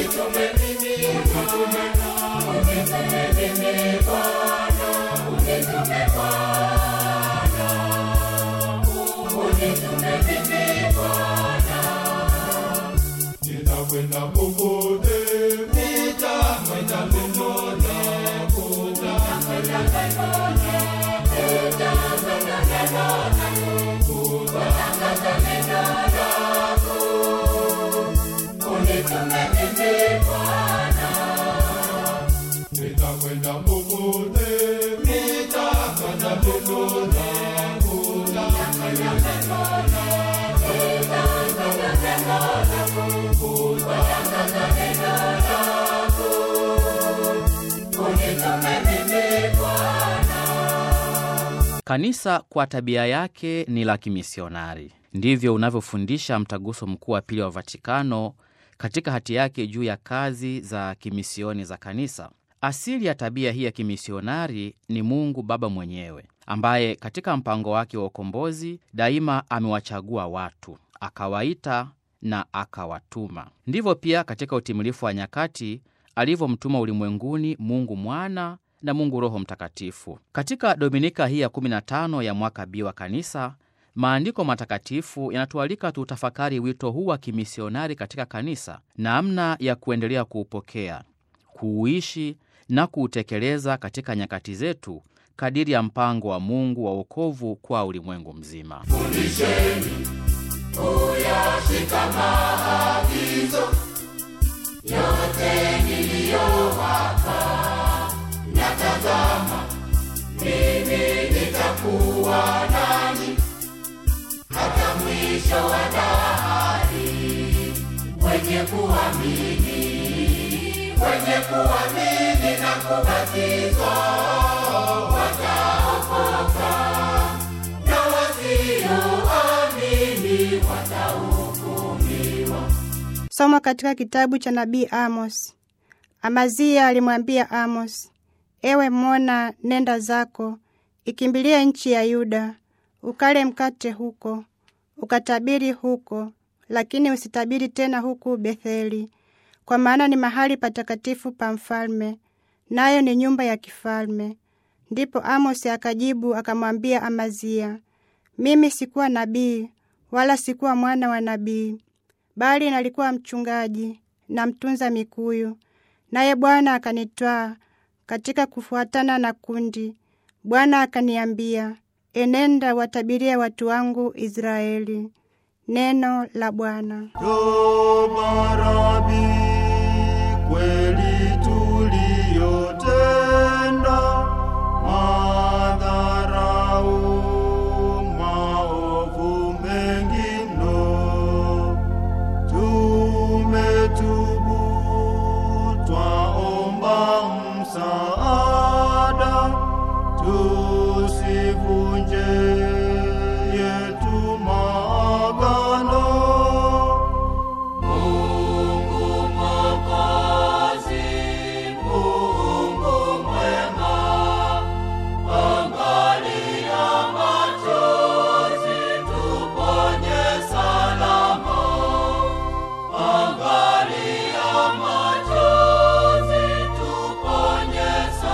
nitakwenda popote, nitakwenda neno lako, nitakwenda popote, nitakwenda neno lako, Kanisa kwa tabia yake ni la kimisionari. Ndivyo unavyofundisha Mtaguso Mkuu wa Pili wa Vatikano katika hati yake juu ya kazi za kimisioni za kanisa. Asili ya tabia hii ya kimisionari ni Mungu Baba mwenyewe, ambaye katika mpango wake wa ukombozi daima amewachagua watu, akawaita na akawatuma. Ndivyo pia katika utimilifu wa nyakati alivyomtuma ulimwenguni Mungu Mwana na Mungu Roho Mtakatifu. Katika dominika hii ya 15 ya mwaka B wa kanisa, maandiko matakatifu yanatualika tuutafakari wito huu wa kimisionari katika kanisa, namna ya kuendelea kuupokea, kuuishi na kuutekeleza katika nyakati zetu kadiri ya mpango wa Mungu wa wokovu kwa ulimwengu mzima. fundisheni kuyashika maagizo yote niliyowapa, na tazama, mimi nitakuwa nanyi hata mwisho wa dahari. Wenye kuamini, wenye kuamini na kubatizwa wataokoka na wasioamini watahukumiwa. Somo katika kitabu cha nabii Amos. Amazia alimwambia Amos, ewe Mona, nenda zako, ikimbilie nchi ya Yuda, ukale mkate huko, ukatabiri huko, lakini usitabiri tena huku Betheli, kwa maana ni mahali patakatifu pa mfalme, nayo ni nyumba ya kifalme. Ndipo Amosi akajibu akamwambia Amazia, mimi sikuwa nabii, wala sikuwa mwana wa nabii, bali nalikuwa mchungaji na mtunza mikuyu. Naye Bwana akanitwaa katika kufuatana na kundi. Bwana akaniambia, enenda watabirie watu wangu Israeli. Neno la Bwana. Toba Rabi, kweli tuliyotenda, madharau, maovu mengi mno, tumetubu, twaomba msaada, tusivunje yetu maagano. Mungu Mwokozi, Mungu mwema, angalia machozi, tuponye salama. Angalia machozi, tuponye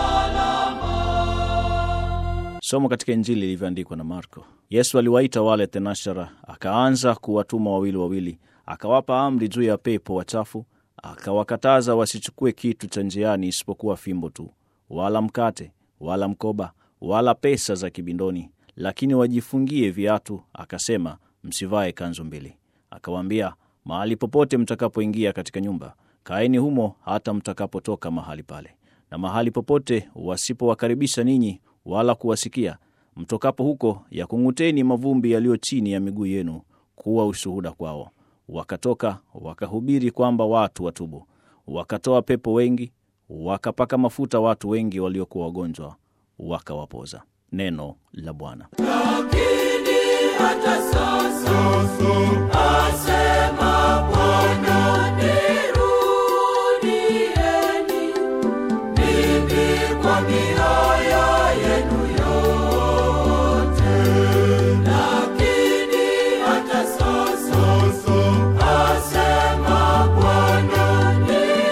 salama. Somo katika Injili ilivyoandikwa na Marko. Yesu aliwaita wale thenashara, akaanza kuwatuma wawili wawili, akawapa amri juu ya pepo wachafu, akawakataza wasichukue kitu cha njiani isipokuwa fimbo tu, wala mkate, wala mkoba, wala pesa za kibindoni, lakini wajifungie viatu. Akasema, msivae kanzu mbili. Akawaambia, mahali popote mtakapoingia katika nyumba, kaeni humo hata mtakapotoka mahali pale. Na mahali popote wasipowakaribisha ninyi wala kuwasikia, mtokapo huko, yakung'uteni mavumbi yaliyo chini ya miguu yenu kuwa ushuhuda kwao. Wakatoka wakahubiri kwamba watu watubu. Wakatoa pepo wengi, wakapaka mafuta watu wengi waliokuwa wagonjwa, wakawapoza. Neno la Bwana. Lakini hata sasa asema Bwana, nirudieni mimi kwa mioyo yenu yote. Lakini hata sasa asema Bwana, nirudieni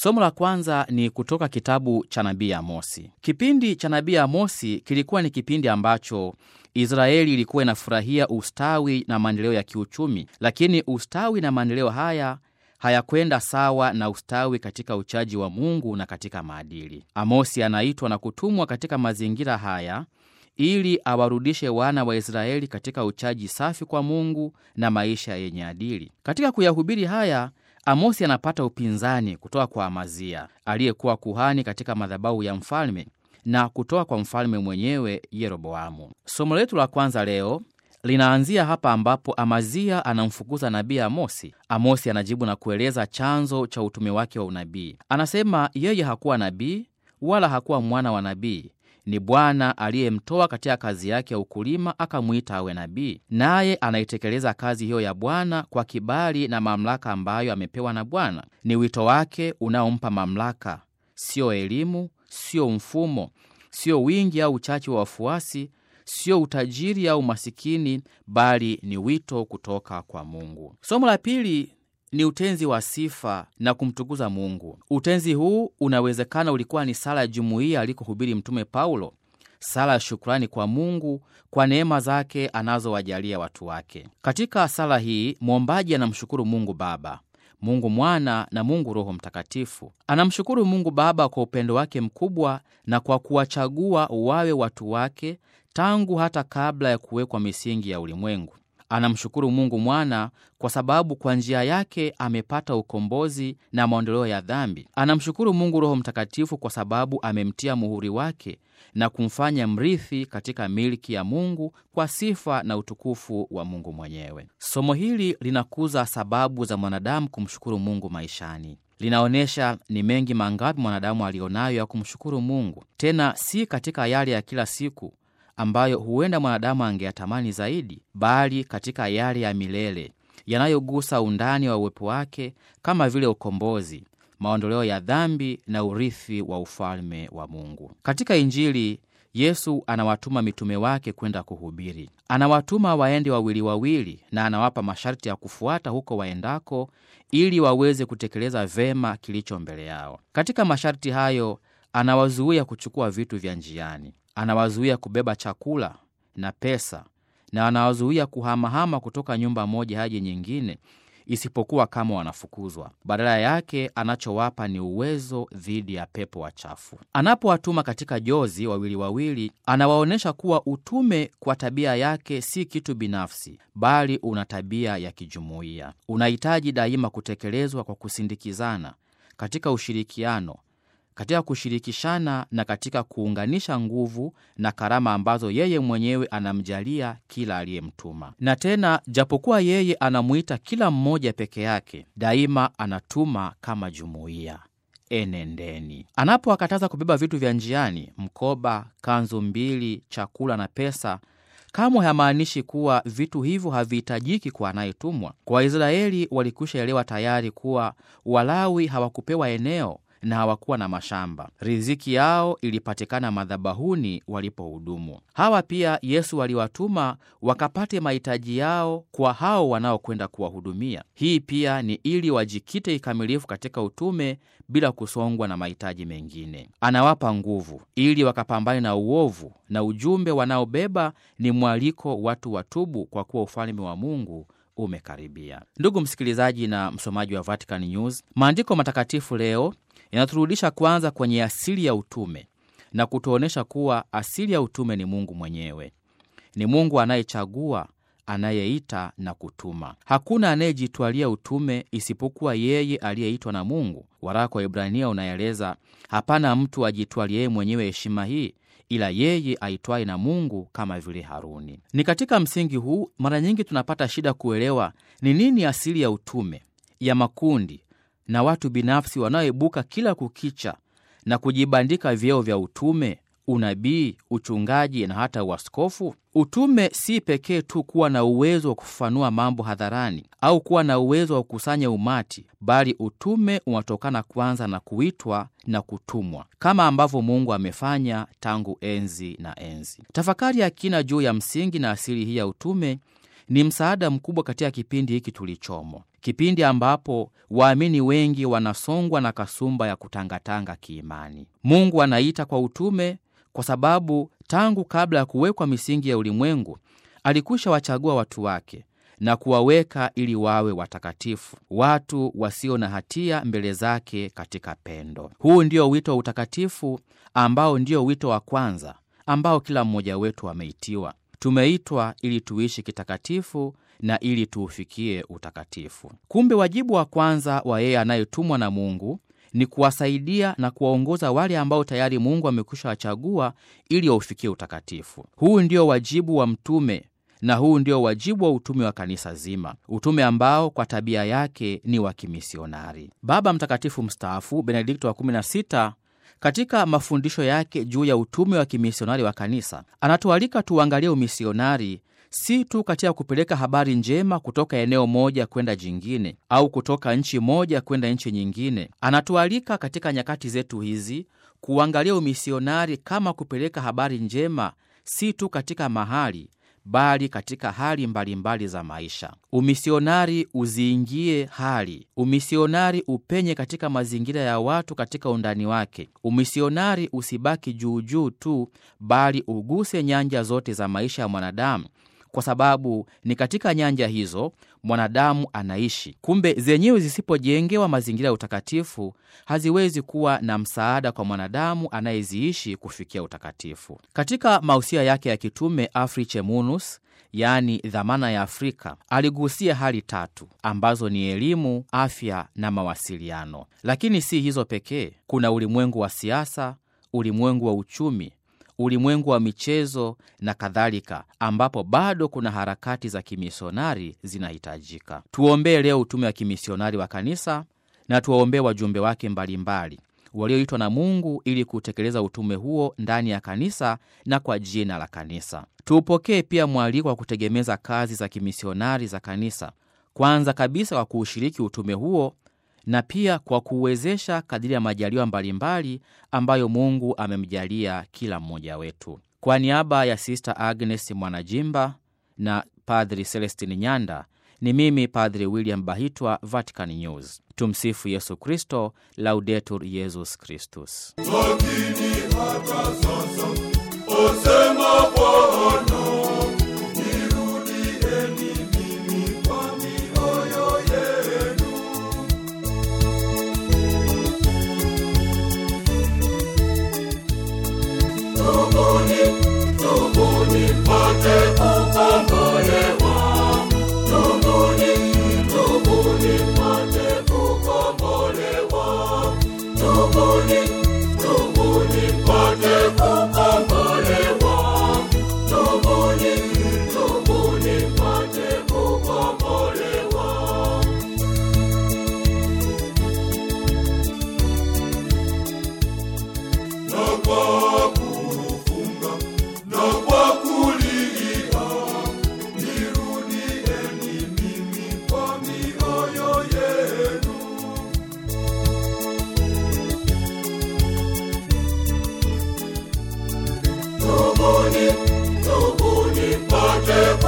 Somo la kwanza ni kutoka kitabu cha nabii Amosi. Kipindi cha nabii Amosi kilikuwa ni kipindi ambacho Israeli ilikuwa inafurahia ustawi na maendeleo ya kiuchumi, lakini ustawi na maendeleo haya hayakwenda sawa na ustawi katika uchaji wa Mungu na katika maadili. Amosi anaitwa na kutumwa katika mazingira haya ili awarudishe wana wa Israeli katika uchaji safi kwa Mungu na maisha yenye adili. Katika kuyahubiri haya, Amosi anapata upinzani kutoka kwa Amazia aliyekuwa kuhani katika madhabahu ya mfalme na kutoka kwa mfalme mwenyewe Yeroboamu. Somo letu la kwanza leo linaanzia hapa ambapo Amazia anamfukuza nabii Amosi. Amosi anajibu na kueleza chanzo cha utume wake wa unabii. Anasema yeye hakuwa nabii wala hakuwa mwana wa nabii ni Bwana aliyemtoa katika kazi yake ya ukulima akamwita awe nabii, naye anaitekeleza kazi hiyo ya Bwana kwa kibali na mamlaka ambayo amepewa na Bwana. Ni wito wake unaompa mamlaka, sio elimu, sio mfumo, sio wingi au uchache wa wafuasi, sio utajiri au masikini, bali ni wito kutoka kwa Mungu. Somo la pili ni utenzi wa sifa na kumtukuza Mungu. Utenzi huu unawezekana ulikuwa ni sala ya jumuiya alikohubiri Mtume Paulo, sala ya shukrani kwa Mungu kwa neema zake anazowajalia watu wake. Katika sala hii mwombaji anamshukuru Mungu Baba, Mungu Mwana na Mungu Roho Mtakatifu. Anamshukuru Mungu Baba kwa upendo wake mkubwa na kwa kuwachagua wawe watu wake tangu hata kabla ya kuwekwa misingi ya ulimwengu. Anamshukuru Mungu Mwana kwa sababu kwa njia yake amepata ukombozi na maondoleo ya dhambi. Anamshukuru Mungu Roho Mtakatifu kwa sababu amemtia muhuri wake na kumfanya mrithi katika milki ya Mungu kwa sifa na utukufu wa Mungu mwenyewe. Somo hili linakuza sababu za mwanadamu kumshukuru Mungu maishani. Linaonyesha ni mengi mangapi mwanadamu alionayo ya kumshukuru Mungu, tena si katika yale ya kila siku ambayo huenda mwanadamu angeyatamani zaidi, bali katika yale ya milele yanayogusa undani wa uwepo wake, kama vile ukombozi, maondoleo ya dhambi na urithi wa ufalme wa Mungu. Katika Injili, Yesu anawatuma mitume wake kwenda kuhubiri. Anawatuma waende wawili wawili, na anawapa masharti ya kufuata huko waendako, ili waweze kutekeleza vema kilicho mbele yao. Katika masharti hayo, anawazuia kuchukua vitu vya njiani anawazuia kubeba chakula na pesa, na anawazuia kuhamahama kutoka nyumba moja hadi nyingine, isipokuwa kama wanafukuzwa. Badala yake, anachowapa ni uwezo dhidi ya pepo wachafu. Anapowatuma katika jozi wawili wawili, anawaonyesha kuwa utume kwa tabia yake si kitu binafsi, bali una tabia ya kijumuiya. Unahitaji daima kutekelezwa kwa kusindikizana, katika ushirikiano katika kushirikishana na katika kuunganisha nguvu na karama ambazo yeye mwenyewe anamjalia kila aliyemtuma. Na tena, japokuwa yeye anamwita kila mmoja peke yake, daima anatuma kama jumuiya. Enendeni. Anapowakataza kubeba vitu vya njiani, mkoba, kanzu mbili, chakula na pesa, kamwe hamaanishi kuwa vitu hivyo havihitajiki kwa anayetumwa. Kwa Waisraeli walikwisha elewa tayari kuwa Walawi hawakupewa eneo na hawakuwa na mashamba. Riziki yao ilipatikana madhabahuni walipohudumu. Hawa pia Yesu aliwatuma wakapate mahitaji yao kwa hao wanaokwenda kuwahudumia. Hii pia ni ili wajikite kikamilifu katika utume bila kusongwa na mahitaji mengine. Anawapa nguvu ili wakapambane na uovu, na ujumbe wanaobeba ni mwaliko watu watubu, kwa kuwa ufalme wa Mungu umekaribia. Ndugu msikilizaji na msomaji wa Vatican News, maandiko matakatifu leo inaturudisha kwanza kwenye asili ya utume na kutuonyesha kuwa asili ya utume ni Mungu mwenyewe. Ni Mungu anayechagua, anayeita na kutuma. Hakuna anayejitwalia utume isipokuwa yeye aliyeitwa na Mungu. Waraka wa Ibrania unaeleza, hapana mtu ajitwalie mwenyewe heshima hii ila yeye aitwaye na Mungu kama vile Haruni. Ni katika msingi huu mara nyingi tunapata shida kuelewa ni nini asili ya utume ya makundi na watu binafsi wanaoibuka kila kukicha na kujibandika vyeo vya utume, unabii, uchungaji na hata uaskofu. Utume si pekee tu kuwa na uwezo wa kufafanua mambo hadharani au kuwa na uwezo wa kukusanya umati, bali utume unatokana kwanza na kuitwa na kutumwa, kama ambavyo Mungu amefanya tangu enzi na enzi. Tafakari ya kina juu ya msingi na asili hii ya utume ni msaada mkubwa katika kipindi hiki tulichomo, kipindi ambapo waamini wengi wanasongwa na kasumba ya kutangatanga kiimani. Mungu anaita kwa utume kwa sababu tangu kabla ya kuwekwa misingi ya ulimwengu alikwisha wachagua watu wake na kuwaweka ili wawe watakatifu, watu wasio na hatia mbele zake katika pendo. Huu ndio wito wa utakatifu ambao ndio wito wa kwanza ambao kila mmoja wetu ameitiwa. Tumeitwa ili tuishi kitakatifu na ili tuufikie utakatifu. Kumbe wajibu wa kwanza wa yeye anayetumwa na Mungu ni kuwasaidia na kuwaongoza wale ambao tayari Mungu amekwisha wachagua ili waufikie utakatifu. Huu ndio wajibu wa mtume na huu ndio wajibu wa utume wa kanisa zima, utume ambao kwa tabia yake ni wa kimisionari. Baba Mtakatifu mstaafu Benedikto wa 16 katika mafundisho yake juu ya utume wa kimisionari wa kanisa anatualika tuangalie umisionari si tu katika kupeleka habari njema kutoka eneo moja kwenda jingine au kutoka nchi moja kwenda nchi nyingine. Anatualika katika nyakati zetu hizi kuangalia umisionari kama kupeleka habari njema si tu katika mahali bali katika hali mbalimbali mbali za maisha. Umisionari uziingie hali, umisionari upenye katika mazingira ya watu katika undani wake. Umisionari usibaki juujuu tu, bali uguse nyanja zote za maisha ya mwanadamu kwa sababu ni katika nyanja hizo mwanadamu anaishi. Kumbe zenyewe zisipojengewa mazingira ya utakatifu haziwezi kuwa na msaada kwa mwanadamu anayeziishi kufikia utakatifu. Katika mausia yake ya kitume Afriche Munus, yaani dhamana ya Afrika, aligusia hali tatu ambazo ni elimu, afya na mawasiliano. Lakini si hizo pekee, kuna ulimwengu wa siasa, ulimwengu wa uchumi ulimwengu wa michezo na kadhalika, ambapo bado kuna harakati za kimisionari zinahitajika. Tuombee leo utume wa kimisionari wa kanisa na tuwaombee wajumbe wake mbalimbali walioitwa na Mungu ili kutekeleza utume huo ndani ya kanisa na kwa jina la kanisa. Tuupokee pia mwaliko wa kutegemeza kazi za kimisionari za kanisa, kwanza kabisa kwa kuushiriki utume huo na pia kwa kuuwezesha kadiri ya majaliwa mbalimbali ambayo Mungu amemjalia kila mmoja wetu. Kwa niaba ya Sister Agnes Mwanajimba na Padri Celestin Nyanda, ni mimi Padri William Bahitwa, Vatican News. Tumsifu Yesu Kristo, Laudetur Yesus Kristus. lakini hata sasa osema Bwana, nirudieni mimi kwa mioyo yenu. Tubuni, tubuni mpate kukombolewa. Tubuni, tubuni mpate kukombolewa. Tubuni, tubuni mpate kukombolewa. Tubuni, tubuni mpate kukombolewa. na kwa kufunga na kwa kulia, nirudieni mimi kwa mioyo yenu. Tubuni, tubuni mpate